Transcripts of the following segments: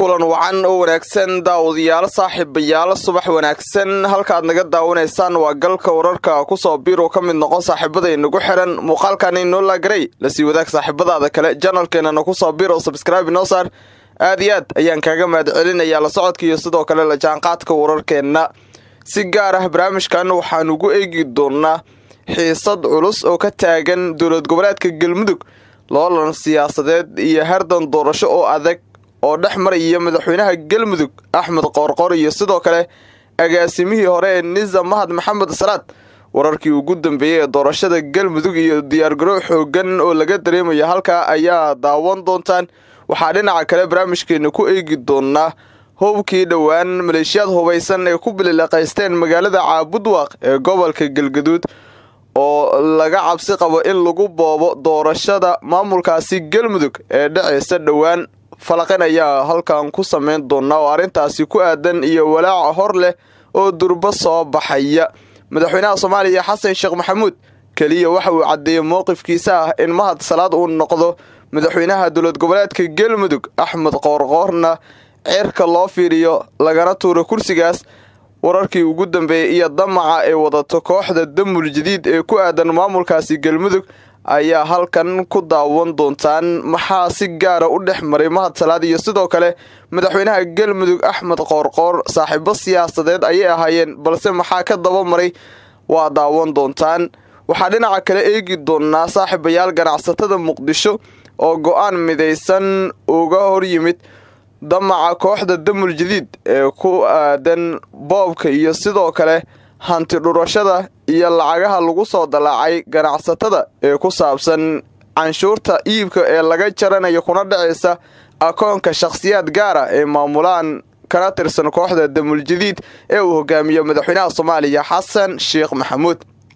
kulan wacan oo wanaagsan daawadayaalo saaxiibayaalo subax wanaagsan halkaad naga daawanaysaan waa galka wararka kusoo biiroo ka mid noqon saaxiibada inagu xiran muuqaalkani noola garay lasii wadaag saaxiibadaada kale janalkeenana kusoo biir oo sabskraibe noo saar aad iyo aad ayaan kaaga mahad celinayaa la socodka iyo sidoo kale la jaanqaadka wararkeenna si gaar ah barnaamijkan waxaan ugu eegi doonaa xiisad culus oo ka taagan dowlad goboleedka galmudug loolan siyaasadeed iyo hardan doorasho oo adag oo dhex maraya madaxweynaha galmudug axmed qoorqor iyo sidoo kale agaasimihii hore ee nisa mahad maxamed salaad wararkii ugu dambeeyey ee doorashada galmudug iyo diyaargarow xoogan oo laga dareemayo halkaa ayaa daawan doontaan waxaa dhinaca kale barnaamijkeena ku eegi doonaa howbkii dhowaan maleeshiyaad hubaysan ee ku bilileqaysteen magaalada caabudwaaq ee gobolka galgaduud oo laga cabsi qabo in lagu boobo doorashada maamulkaasi galmudug ee dhaceysa dhowaan falaqin ayaa halkan ku samayn doonaa oo arrintaasi ku aadan iyo walaaca hor leh oo durbo soo baxaya madaxweynaha soomaaliya xasan sheekh maxamuud keliya waxa uu caddeeyey mowqifkiisa ah in mahad salaad uu noqdo madaxweynaha dowlad goboleedka galmudug axmed qoorqoorna ceerka loo fiiriyo lagana tuuro kursigaas wararkii ugu dambeeyey iyo damaca ay wadato kooxda damul jadiid ee ku aadan maamulkaasi galmudug ayaa halkan ku daawan doontaan maxaa si gaara u dhex maray mahad salaad iyo sidoo kale madaxweynaha galmudug axmed qoorqoor saaxiibo siyaasadeed ayay ahaayeen balse maxaa ka daba maray waa daawan doontaan waxaa dhinaca kale eegi doonaa saaxiibayaal ganacsatada muqdisho oo go-aan midaysan uga hor yimid damaca kooxda damul jadiid ee ku aadan boobka iyo sidoo kale hanti dhurashada iyo lacagaha lagu soo dalaacay ganacsatada ee ku saabsan canshuurta iibka ee laga jaranayo kuna dhacaysa akoonka shakhsiyaad gaara ee maamulaan kana tirsan kooxda damul jadiid ee uu hogaamiyo madaxweynaha soomaaliya xasan sheekh maxamuud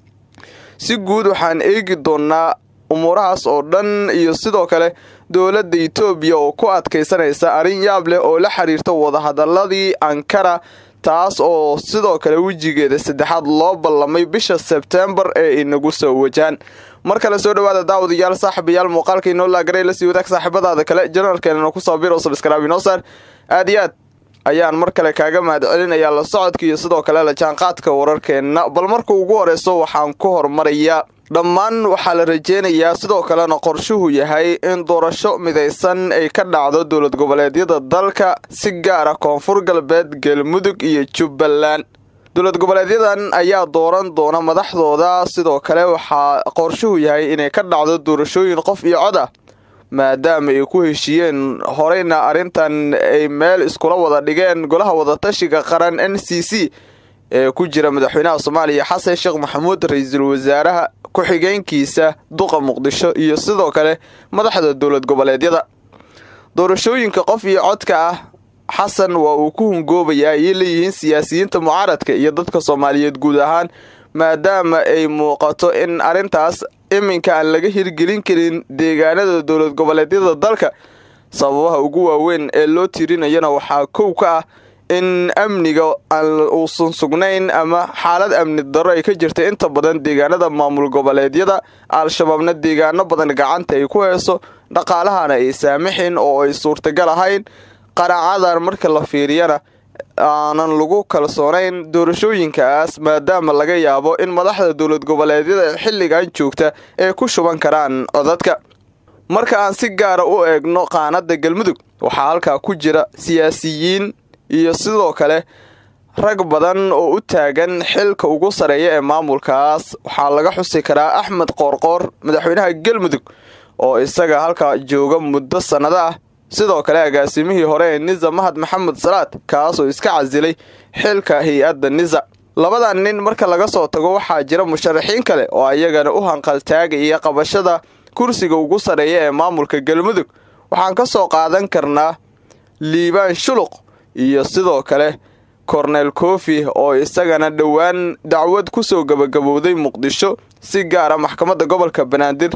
si guud waxaan eegi doonaa umuurahaas oo dhan iyo sidoo kale dowladda etoobiya oo ku adkaysanaysa arrin yaab leh oo la xiriirta wadahadaladii ankara taas oo sidoo kale wejigeeda saddexaad loo ballamay bisha sebtembar ee inagu soo wajaan mar kale soo dhawaada daawadayaal saaxiibayaal muuqaalka inoo laagaray lasii wadaag saaxiibadaada kale janalkeenana kusoo biro sabskraabinosar aad iyo aad ayaan mar kale kaaga mahad celinayaa la socodka iyo sidoo kale la jaanqaadka wararkeenna bal marka ugu horeyso waxaan ku hormarayaa dhammaan waxaa la rajeynayaa sidoo kalena qorshuhu yahay in doorasho midaysan ay ka dhacdo dowlad goboleedyada dalka si gaara koonfur galbeed galmudug iyo jubbaland dowlad goboleedyadan ayaa dooran doona madaxdooda sidoo kale waxaa qorshuhu yahay inay ka dhacdo doorashooyin qof iyo cod ah maadaama ay ku heshiiyeen horeyna arrintan ay meel iskula wada dhigeen golaha wadatashiga qaran n c c ee ku jira madaxweynaha soomaaliya xasan sheekh maxamuud ra-iisul wasaaraha ku-xigeenkiisa duqa muqdisho iyo sidoo kale madaxda dowlad goboleedyada doorashooyinka qof iyo codka ah xasan waa uu ku hungoobayaa ayay leeyihiin siyaasiyiinta mucaaradka iyo dadka soomaaliyeed guud ahaan maadaama ay muuqato in arrintaas iminka aan laga hirgelin karin deegaanada dowlad goboleedyada dalka sababaha ugu waaweyn ee loo tirinayana waxaa kow ka ah in amniga uusan sugnayn ama xaalad amni darro ay ka jirta inta badan deegaanada maamul goboleedyada al-shabaabna deegaano badan gacanta ay ku heeso dhaqaalahana ay saamixin oo ay suurtagal ahayn qaraacadan marka la fiiriyana aanan lagu kalsoonayn doorashooyinkaas maadaama laga yaabo in madaxda dowlad goboleedyada xilligan joogta ay ku shuban karaan codadka marka aan si gaara u eegno qaanada galmudug waxaa halkaa ku jira siyaasiyiin iyo sidoo kale rag badan oo u taagan xilka ugu sareeya ee maamulkaas waxaa laga xusi karaa axmed qoorqoor madaxweynaha galmudug oo isaga halkaa jooga muddo sannado ah sidoo kale agaasimihii hore ee nisa mahad maxamed salaad kaasoo iska casilay xilka hay-adda nisa labadan nin marka laga soo tago waxaa jira musharaxiin kale oo ayagana u hanqaltaagaya qabashada kursiga ugu sareeya ee maamulka galmudug waxaan ka soo qaadan karnaa liibaan shuluq iyo sidoo kale kornel kofi oo isagana dhowaan dacwad ku soo gabagabowday muqdisho si gaara maxkamadda gobolka banaadir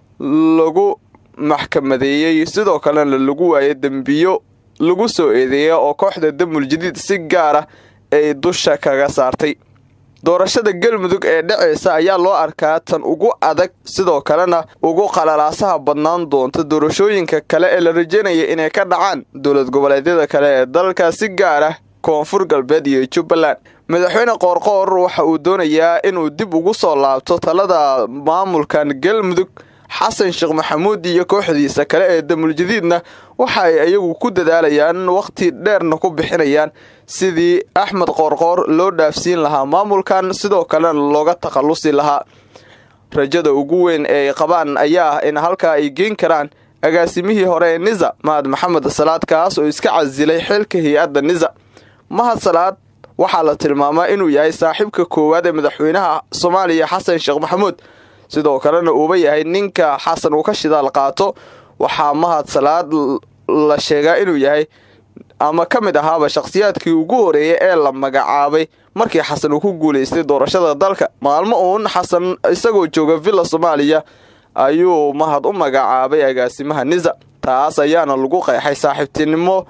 lagu maxkamadeeyey sidoo kalena lagu waayay dembiyo lagu soo eedeeya oo kooxda damul jadiid si gaara ay dusha kaga saartay doorashada galmudug ee dhacaysa ayaa loo arkaa tan ugu adag sidoo kalena ugu qalalaasaha badnaan doonta doorashooyinka kale ee la rajaynaya inay ka dhacaan dowlad goboleedyada kale ee dalka si gaar ah koonfur galbeed iyo jubbaland madaxweyne qoorqoor waxa uu doonayaa inuu dib ugu soo laabto talada maamulkan galmudug xasan sheekh maxamuud iyo kooxdiisa kale ee damuljadiidna waxa ay iyagu ku dadaalayaan wakhti dheerna ku bixinayaan sidii axmed qoorqoor loo dhaafsiin lahaa maamulkan sidoo kalena looga takhallusi lahaa rajada ugu weyn ee ay qabaan ayaa ah in halkaa ay geen karaan agaasimihii hore ee nisa mahad maxamed salaad kaas oo iska casilay xilka hay-adda nisa mahad salaad waxaa la tilmaamaa inuu yahay saaxiibka koowaad ee madaxweynaha soomaaliya xasan sheekh maxamuud sidoo kalena uuba yahay ninka xasan uu ka shidaal qaato waxaa mahad salaad la sheegaa inuu yahay ama ka mid ahaaba shakhsiyaadkii ugu horeeyay ee la magacaabay markii xasan uu ku guulaystay doorashada dalka maalmo uun xasan isagoo jooga villa soomaaliya ayuu mahad u magacaabay agaasimaha nisa taas ayaana lagu qeexay saaxiibtinimo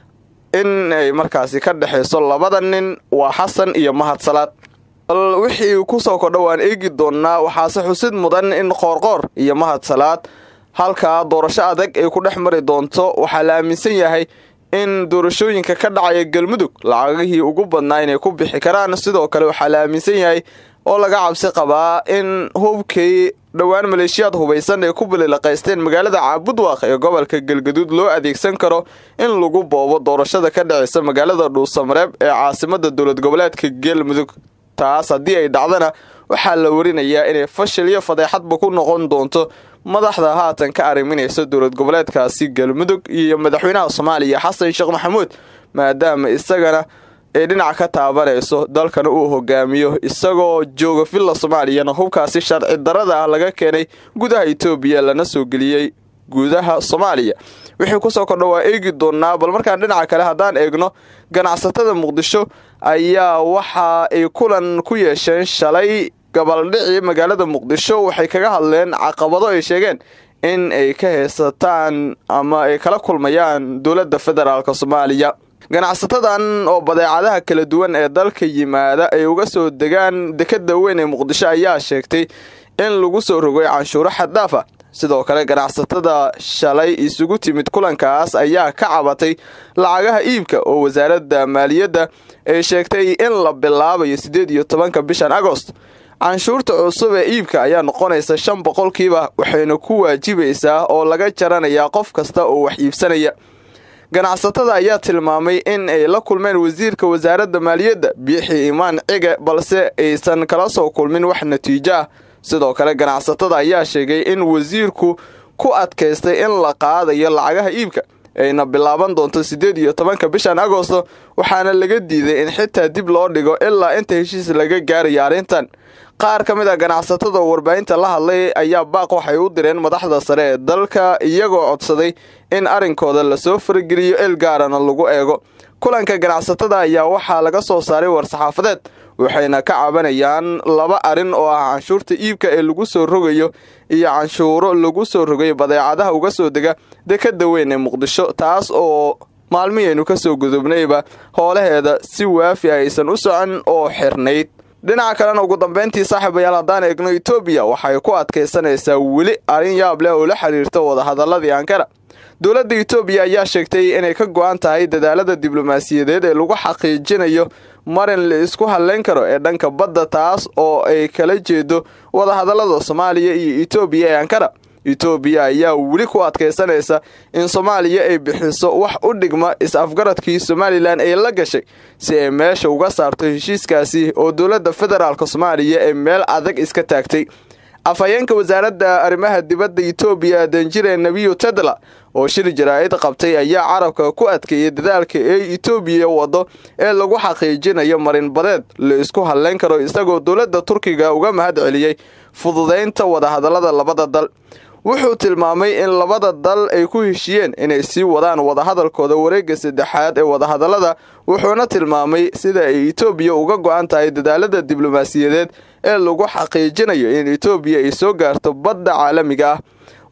in ay markaasi ka dhexayso labada nin waa xasan iyo mahad salaad bal wixii kusoo kordha waan eegi doonnaa waxaase xusid mudan in qoorqoor iyo mahad salaad halkaa doorasho adag ay ku dhex mari doonto waxaa la aaminsan yahay in doorashooyinka ka dhacaya galmudug lacagihii ugu badnaa inay ku bixi karaan sidoo kale waxaa la aaminsan yahay oo laga cabsi qabaa in hubkii dhowaan maleeshiyaad hubaysan ay ku balilaqaysteen magaalada caabudwaaq ee gobolka galgaduud loo adeegsan karo in lagu boobo doorashada ka dhacaysa magaalada dhuusamareeb ee caasimada dowlad goboleedka galmudug taas haddii ay dhacdana waxaa la warinayaa inay fashil iyo fadeexadba ku noqon doonto madaxda haatan ka arriminaysa dowlad goboleedkaasi galmudug iyo madaxweynaha soomaaliya xasan sheekh maxamuud maadaama isagana ay dhinac ka taabanayso dalkana uu hogaamiyo isagoo jooga villa soomaaliyana hubkaasi sharci darada ah laga keenay gudaha etoobiya lana soo geliyey gudaha soomaaliya wixii kusoo kordha waa eegi doonaa bal markaan dhinaca kale haddaan eegno ganacsatada muqdisho ayaa waxa ay kulan ku yeesheen shalay gabaldhicii magaalada muqdisho waxay kaga hadleen caqabado ay sheegeen in ay ka haysataan ama ay kala kulmayaan dowladda federaalk soomaaliya ganacsatadan oo badeecadaha kala duwan ee dalka yimaada ay uga soo degaan dekada weyn ee muqdisho ayaa sheegtay in lagu soo rogay canshuuro xaddaaf ah sidoo kale ganacsatada shalay isugu timid kulankaas ayaa ka cabatay lacagaha iibka oo wasaaradda maaliyadda ay sheegtay in la bilaabayo siddeed iyo tobanka bishan agost canshuurta cusub ee iibka ayaa noqonaysa shan boqolkiiba waxayna ku waajibaysaa oo laga jaranayaa qof kasta oo wax iibsanaya ganacsatada ayaa tilmaamay in ay la kulmeen wasiirka wasaaradda maaliyadda biixi imaan cige balse aysan kala soo kulmin wax natiijo ah sidoo kale ganacsatada ayaa sheegay in wasiirku ku adkaystay in la qaadayo lacagaha iibka ayna bilaaban doonto siddeed iyo tobanka bishan agosto waxaana laga diiday in xitaa dib loo dhigo ilaa inta heshiis laga gaarayo arrintan qaar ka mid a ganacsatada oo warbaahinta la hadlay ayaa baaq waxay u direen madaxda sare ee dalka iyagoo codsaday in arrinkooda lasoo farageliyo il gaarana lagu eego kulanka ganacsatada ayaa waxaa laga soo saaray war-saxaafadeed waxayna ka cabanayaan laba arrin oo ah canshuurta iibka ee lagu soo rogayo iyo canshuuro lagu soo rogay badeecadaha uga soo dega dekada weyn ee muqdisho taas oo maalmihaynu ka soo gudubnayba hoolaheeda si waafi aysan u socon oo xirnayd dhinaca kalena ugu dambeyntii saaxiibayaal haddaan eegno etoobiya waxay ku adkaysanaysaa weli arrin yaab leh oo la xiriirta wadahadaladii ankara dowladda etoobiya ayaa sheegtay inay ka go-an tahay dadaalada diblomaasiyadeed ee lagu xaqiijinayo marin la isku hadlayn karo ee dhanka badda taas oo ay kala jeedo wadahadallada soomaaliya iyo etoobiya ee ankara etoobiya ayaa weli ku adkaysanaysa in soomaaliya ay bixiso wax u dhigma is-afgaradkii somalilan ay la gashay si ay meesha uga saarto heshiiskaasi oo dowladda federaalk soomaaliya ee meel adag iska taagtay afhayeenka wasaaradda arrimaha dibadda etoobiya danjire nebiyo tedla oo shir jaraa'id qabtay ayaa carabka ku adkeeyay dadaalka ee etoobiya waddo ee lagu xaqiijinayo marinbadeed la isku hadlayn karo isagoo dowladda turkiga uga mahad celiyey fududaynta wadahadallada labada dal wuxuu tilmaamay in labada dal ay ku heshiyeen inay sii wadaan wadahadalkooda wareegga saddexaad ee wadahadallada wuxuuna tilmaamay sida ay etoobiya uga go-an tahay dadaalada diblomaasiyadeed ee lagu xaqiijinayo in etoobiya ay soo gaarto badda caalamiga ah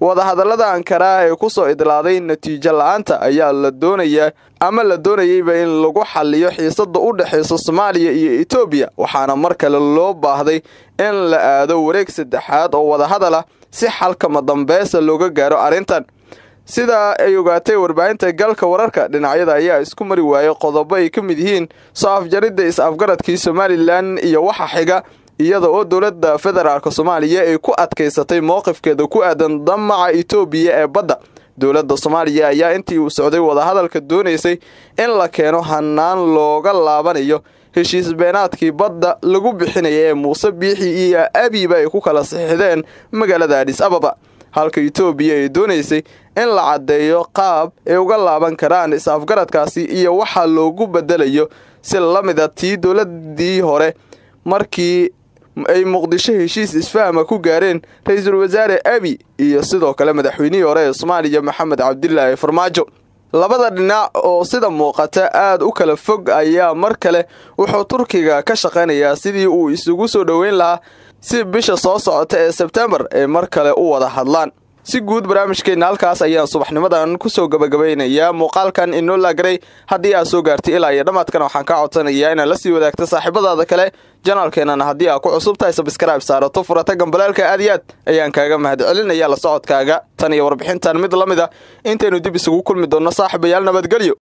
wadahadallada ankara ee kusoo idlaaday natiijo la-aanta ayaa la doonayaa ama la doonayeyba in lagu xaliyo xiisada u dhexaysa soomaaliya iyo etoobiya waxaana mar kale loo baahday in la aado wareeg saddexaad oo wadahadal ah si xalkama dambeesa looga gaaro arrintan sida ay ogaatay warbaahinta galka wararka dhinacyada ayaa isku mari waayay qodobo ay ka mid yihiin soo afjaridda is-afgaradkii somalilan iyo waxa xiga iyada oo dowladda federaalk soomaaliya ay ku adkaysatay mowqifkeeda ku aadan damaca etoobiya ee badda dowladda soomaaliya ayaa intii uu socday wadahadalka doonaysay in la keeno hanaan looga laabanayo heshiis beenaadkii badda lagu bixinaya ee muuse biixi iyo abiba ay ku kala sixideen magaalada adhis ababa halka etoobiya ay doonaysay in la caddeeyo qaab ay uga laaban karaan is-afgaradkaasi iyo waxa loogu bedelayo si la mida tii dowladii hore markii ay muqdisho heshiis isfahama ku gaareen ra-iisul wasaare abi iyo sidoo kale madaxweynihii hore ee soomaaliya maxamed cabdilaahi farmaajo labada dhinac oo sida muuqata aad u kala fog ayaa mar kale wuxuu turkiga ka shaqaynayaa sidii uu isugu soo dhoweyn lahaa si bisha soo socota ee sebtembar ay mar kale u wada hadlaan si guud barnaamijkeenna halkaas ayaan subaxnimadan kusoo gabagabaynayaa muuqaalkan inoo laagaray haddii aad soo gaartay ilaa iyo dhammaadkan waxaan kaa codsanayaa inaad la sii wadaagto saaxiibadaada kale janaalkeennana haddii aad ku cusub tahay sabskrayb saarato furata gambalaalka aad iyo aad ayaan kaaga mahadcelinaya la socodkaaga tan iyo warbixintan mid la mid a intaynu dib isugu kulmi doonno saaxiibayaal nabadgelyo